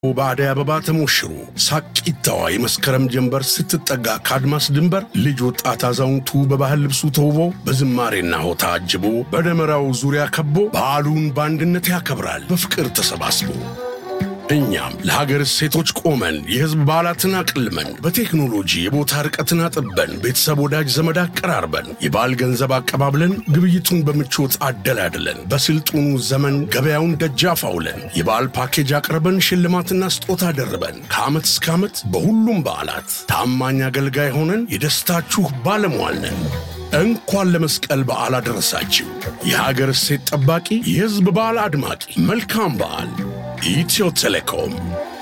በአደይ አበባ ተሞሽሮ ሳቂታዋ የመስከረም ጀንበር ስትጠጋ ከአድማስ ድንበር ልጅ ወጣት አዛውንቱ በባህል ልብሱ ተውቦ በዝማሬና ሆታ አጅቦ በደመራው ዙሪያ ከቦ በዓሉን በአንድነት ያከብራል በፍቅር ተሰባስቦ። እኛም ለሀገር እሴቶች ቆመን የሕዝብ በዓላትን አቅልመን በቴክኖሎጂ የቦታ ርቀትን አጥበን ቤተሰብ ወዳጅ ዘመድ አቀራርበን የበዓል ገንዘብ አቀባብለን ግብይቱን በምቾት አደላድለን በስልጡኑ ዘመን ገበያውን ደጃፍ አውለን የበዓል ፓኬጅ አቅርበን ሽልማትና ስጦታ ደርበን ከዓመት እስከ ዓመት በሁሉም በዓላት ታማኝ አገልጋይ ሆነን የደስታችሁ ባለሟል ነን። እንኳን ለመስቀል በዓል አደረሳችሁ። የሀገር እሴት ጠባቂ፣ የሕዝብ በዓል አድማቂ፣ መልካም በዓል። ኢትዮ ቴሌኮም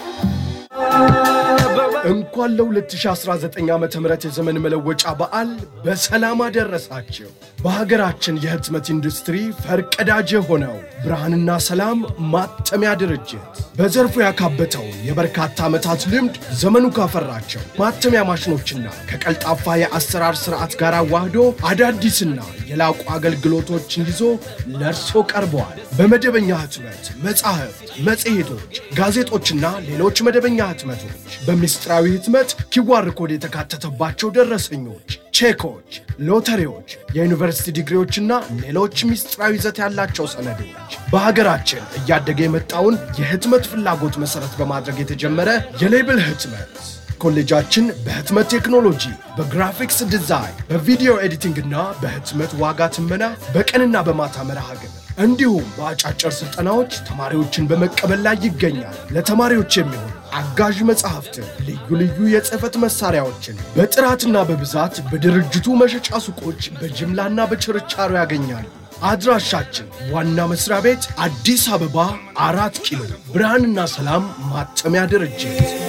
እንኳን ለ2019 ዓ ም የዘመን መለወጫ በዓል በሰላም አደረሳችሁ። በሀገራችን የህትመት ኢንዱስትሪ ፈርቀዳጅ የሆነው ብርሃንና ሰላም ማተሚያ ድርጅት በዘርፉ ያካበተውን የበርካታ ዓመታት ልምድ ዘመኑ ካፈራቸው ማተሚያ ማሽኖችና ከቀልጣፋ የአሰራር ስርዓት ጋር አዋህዶ አዳዲስና የላቁ አገልግሎቶችን ይዞ ለእርሶ ቀርበዋል። በመደበኛ ህትመት መጻሕፍት፣ መጽሔቶች፣ ጋዜጦችና ሌሎች መደበኛ ህትመቶች በምስጢራዊ ህትመት ኪዋር ኮድ የተካተተባቸው ደረሰኞች፣ ቼኮች፣ ሎተሪዎች፣ የዩኒቨርሲቲ ዲግሪዎችና ሌሎች ምስጢራዊ ይዘት ያላቸው ሰነዶች በሀገራችን እያደገ የመጣውን የህትመት ፍላጎት መሠረት በማድረግ የተጀመረ የሌብል ህትመት ኮሌጃችን በህትመት ቴክኖሎጂ፣ በግራፊክስ ዲዛይን፣ በቪዲዮ ኤዲቲንግና በህትመት ዋጋ ትመና በቀንና በማታ መርሃ ግብር እንዲሁም በአጫጭር ስልጠናዎች ተማሪዎችን በመቀበል ላይ ይገኛል። ለተማሪዎች የሚሆኑ አጋዥ መጽሐፍትን፣ ልዩ ልዩ የጽህፈት መሳሪያዎችን በጥራትና በብዛት በድርጅቱ መሸጫ ሱቆች በጅምላና በችርቻሮ ያገኛሉ። አድራሻችን ዋና መስሪያ ቤት አዲስ አበባ አራት ኪሎ ብርሃንና ሰላም ማተሚያ ድርጅት